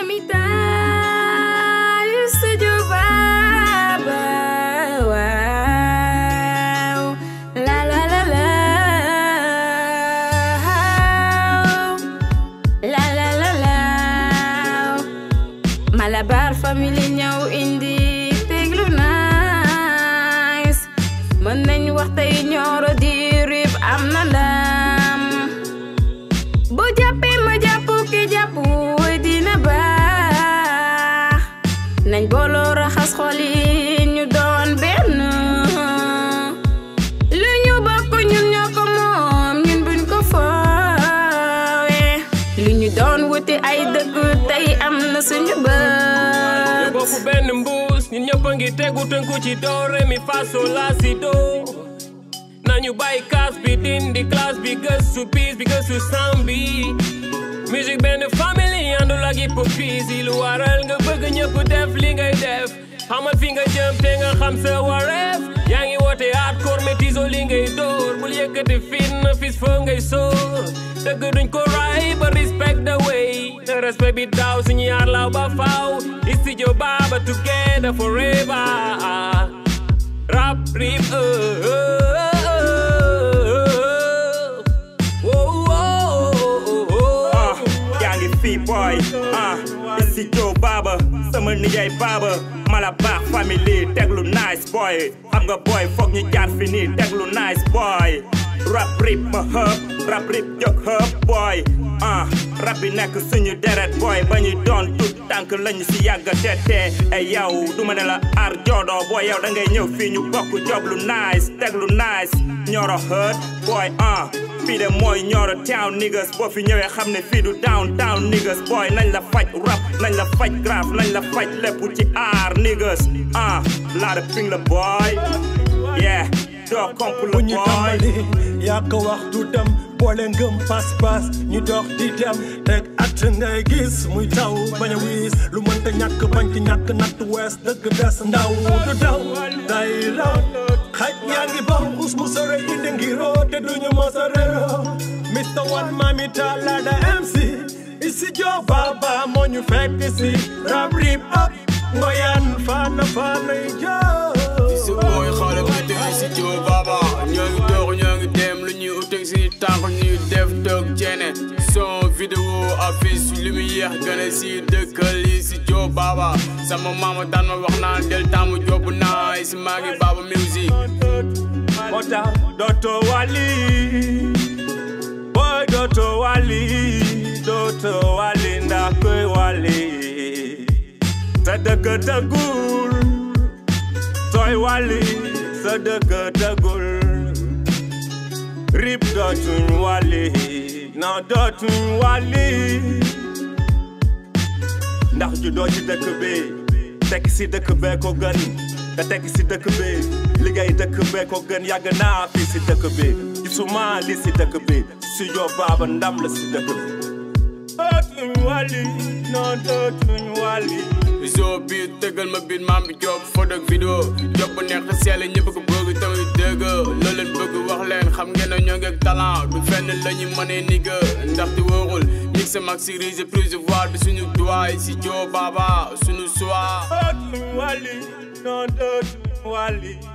mamita yu studio baba waaw la la la la la la la la Malabar family ñëw indi teglu nice mën nañ wax tey ñooro di rib am na ndam bu jàppee ma jàpp ki jàpp dina baax nañ booloo raxas xol yi ñu doon benn lu ñu bokk ñun ñoo ko moom ñun buñ ko foowe lu ñu doon wuti ay dëkk tey am na suñu ñu bët bokk benn mbuus ñun ñëpp a ngi tegu tënku ci do re mi fa sol la si do nañu bàyyi kaas bi dindi classe bi gëstu piis bi gëstu sam bi musique benn famille àndul ak hypocrisie lu waral nga bëgg ñëpp def li ngay def xamal fi nga jëm te nga xam sa wareef yaa ngi woote hardcore métiso li ngay dóor bul yëkkati fitna fis foo ngay sóor dëgg duñ ko ray ba respect the way the respect bi daaw suñu yaar law ba faaw studio baba together forever rap rip uh, uh, uh, Whoa, whoa, whoa. ah yaa ngi fii boy ah isi Joe Baba sama nijaay Baba mala baax famille teglu nice boy xam nga boy foog ñu jaar fi nii teglu nice boy rap rip ma hëp rap rip jóg hëp boy ah rap bi nekk suñu deret boy ba ñu doon tut tànk lañu si yàgg tete ay yow du ma ne la ar joodo boy yow da ngay ñëw fii ñu bokk job lu nice teglu nice ñoro hët boy ah fii de mooy ñoro town niggas boo fi ñëwee xam ne fii du downtown niggas boy nañ la faj rap nañ la faj graph nañ la faj lépp ci aar niggas ah laada ping la boy yeah doo komp la bu ñu boy tàmbali yaa ko wax du dem boole ngëm pas-pas ñu dox di dem teg at ngay gis muy taw bañ a wiis lu mënta ñàkk bañ ci ñàkk natt wees dëgg des ndaw du daw day raw xaj yaa ngi bam us mu sore indi ngiroo te duñu mos a réeroo Mr One Mami Talada MC isi joo baba moo ñu fekk si rap rip up ngoyan fana fana joo si booy xale bu teg si joo baba ñoo ngi dox ñoo ngi dem lu ñuy uteg si tànk ñuy def dog ceene son vidéo affiche lu mu yéex gën a si dëkkal yi si joo baba sama mama daan ma wax naan del tàmmu job naa si maa ngi baba music moo tax dootoo wali boy dootoo wali dootoo wali ndax koy wali sa dëkk dëggul sooy wali sa dëkk dëggul rip dootuñ wali non dootuñ wali ndax ju doo ci dëkk bi tekki si dëkk bee ko gën te tekki si dëkk bi liggéey dëkk bee ko gën yàgg naa fii si dëkk bi gisuma li si dëkk bi si yoo baaba ndam la si dëkk bi dootuñ wàlli non dootuñ wàlli zo biir tëggal ma biir maam bi job photo ak vidéo job bu neex sell ñëpp ko bëgg tamit dëgg loo leen bëgg wax leen xam ngeen ne ñoo ngi ak talent du fenn la ñu mënee ni nga ndaxte wóorul mix maximise prévoir bi suñu doy si joo baba suñu soir dootuñ wàlli non dootuñ wàlli